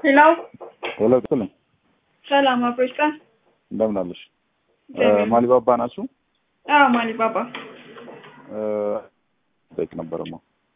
ሄሎ ሄሎ ጥልኝ ሰላም አብሮች ቀን እንደምን አለሽ? እግዚአብሔር ማሊባባ ናችሁ? አዎ ማሊ ባባ ጠይቅ ነበረማ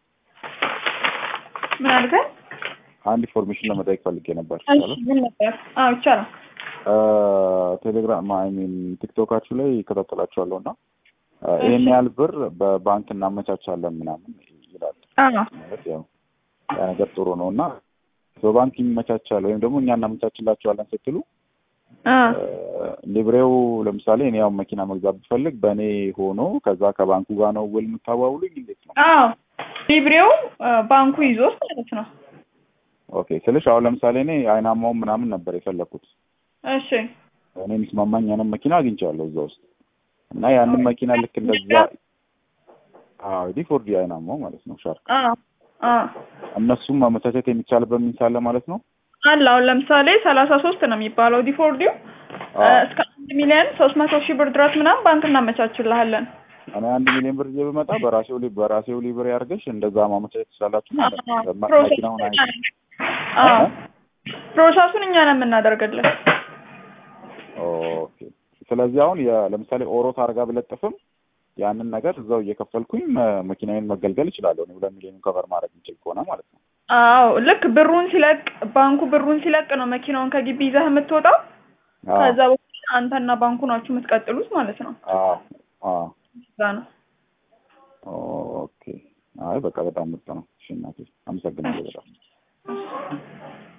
ምን አልከኝ? አንድ ኢንፎርሜሽን ለመጠየቅ ፈልጌ ነበር። እሺ ምን ነበር? አዎ ይቻላል። ቴሌግራም አይ ሚን ቲክቶካችሁ ላይ ይከታተላችኋለሁ እና ይህን ያህል ብር በባንክ እናመቻቻለን ምናምን ይላል። አዎ ማለት ያው ያ ነገር ጥሩ ነው እና በባንክ ይመቻቻል ወይም ደግሞ እኛ እናመቻችላቸዋለን ስትሉ አ ሊብሬው ለምሳሌ እኔ ያው መኪና መግዛት ብፈልግ በእኔ ሆኖ ከዛ ከባንኩ ጋር ነው ውል የምታዋውሉኝ እንዴት ነው? አዎ ሊብሬው አ፣ ባንኩ ይዞት ማለት ነው። ኦኬ ስልሽ አሁን ለምሳሌ እኔ አይናማውን ምናምን ነበር የፈለግኩት እሺ እኔ የሚስማማኝ ያንን መኪና አግኝቻለሁ እዛ ውስጥ እና ያንን መኪና ልክ እንደዛ አዎ ዲፎርዲ አይናማው ማለት ነው ሻርክ አ አ እነሱም ማመቻቸት የሚቻልበት ሚንስ አለ ማለት ነው። አለ አሁን ለምሳሌ ሰላሳ ሶስት ነው የሚባለው ዲፎርዲው አ፣ አዎ። እስከ አንድ ሚሊዮን ሶስት መቶ ሺህ ብር ድረስ ምናምን ባንክ እናመቻችልሃለን። እኔ አንድ ሚሊዮን ብር ይዤ ብመጣ በራሴው ሊ በራሴው ሊብሬ አድርገሽ እንደዛ ማመቻቸት ትችላላችሁ አ፣ ማለት ነው። መ- ፕሮሰሱን መኪናውን አይ አ፣ ፕሮሰሱን እኛ ነው የምናደርግልን። ኦኬ። ስለዚህ አሁን የ- ለምሳሌ ኦሮት አርጋ ብለጥፍም ያንን ነገር እዛው እየከፈልኩኝ መ- መኪናዬን መገልገል እችላለሁ። እኔ ሁለት ሚሊዮን ከቨር ማድረግ የምችል ከሆነ ማለት ነው። አዎ ልክ ብሩን ሲለቅ ባንኩ ብሩን ሲለቅ ነው መኪናውን ከግቢ ይዘህ የምትወጣው። አዎ፣ ከዛ በኋላ አንተና ባንኩ ናችሁ የምትቀጥሉት ማለት ነው። አዎ፣ አዎ። እዛ ነው። ኦኬ። አይ በቃ በጣም ምርጥ ነው። እሺ እናቴ አመሰግናለሁ በጣም